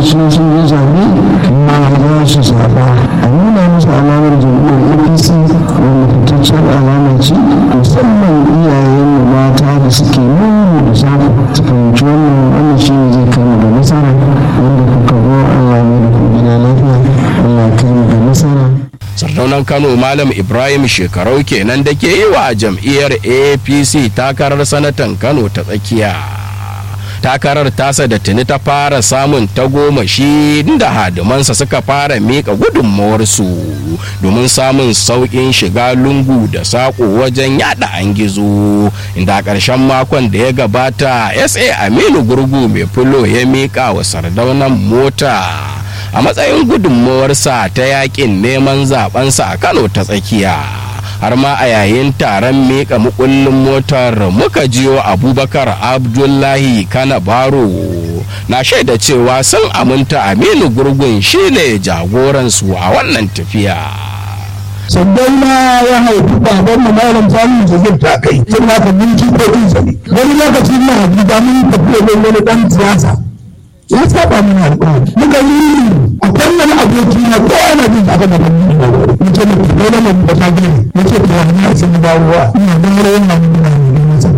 lokacin sun yi zaɓe ma za su zaɓa a nuna musu alamar jam'iyyar apc wanda fitaccen alama ce musamman iyayen mu mata da suke nuna da safe su fahimci wannan wannan shi ne zai kai mu da nasara wanda kuka zo allah ne da ku gida lafiya allah kai mu da nasara sardaunan kano malam ibrahim shekarau kenan da ke yi wa jam'iyyar apc takarar sanatan kano ta tsakiya takarar tasa da tuni ta fara samun tagomashi da hadimansa suka fara miƙa gudunmawarsu domin samun sauƙin shiga lungu da saƙo wajen yada an gizo inda a ƙarshen makon da ya gabata sa aminu gurgu mai fulo ya miƙa wa sardaunan mota a matsayin gudunmawarsa ta yakin neman zabensa a kano ta tsakiya har ma a yayin taron miƙa mukullin motar muka jiyo abubakar abdullahi kana baro na shaida cewa sun aminta aminu gurgun shine jagoransu a wannan tafiya sannan ma ya haifi baban mu malam samun zuzur ta kai sun haka mun jikokin sa ne wani lokaci na habiba mun tafiya ne wani dan siyasa ya saba mana alƙawari muka yi a wannan aboki na ko ana jin aka da ban yi muke mu ko da mun ba ta gani muke to wannan sun ba ruwa ina da ran nan ina ne mun san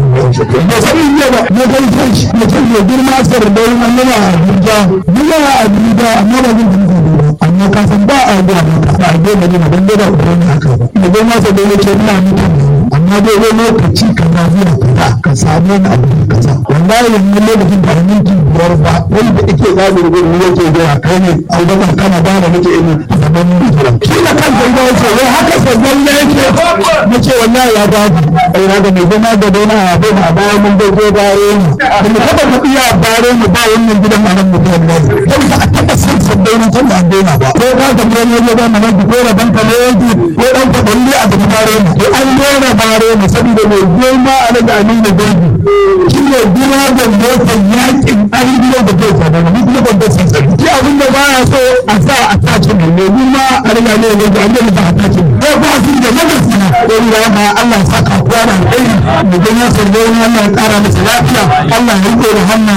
ba sai ne ba ne kai kai muke ne girma sar da wannan na Abuja muna Abuja amma ba zan yi ba amma ka san ba a ga ba a ga ne ban da uban haka ba ne ga ma sai ne ke ina mutum amma dai wani lokaci ka na zuwa kaza ka samu wani abu kaza wallahi yanzu lokacin da minti biyar ba wanda ake zaɓin gudu yake gaya kai ne abubakar kana ba da nake ina zaman mutuwa shi da kansa ya ce wai haka sabon ya yake na ce wallahi ya ba ku ai na ga mai zama da dona a bai a bayan mun bai zo bare ni da mu taɓa mu iya bare mu ba wannan gidan a nan mutuwa ne kai ba a taɓa san sabbin na tun da an daina ba ko ka ga mai ne ba mana ko da banka ne yake ko dan ka dalle a gaba bare mu to an daina bare mu saboda mai goma a daga amina gaibi shi ne gina da motar yakin ainihin da ke sa daga duk lokacin da sun sani shi abin da baya so a sa a tace ne ne ni ma a riga ne ne da an yi ba a tace ne ko ba su da magasi na ko ni ya ma Allah ya saka kowa da alheri mu ga ya sarrafa Allah ya kara masa lafiya Allah ya rike da hannu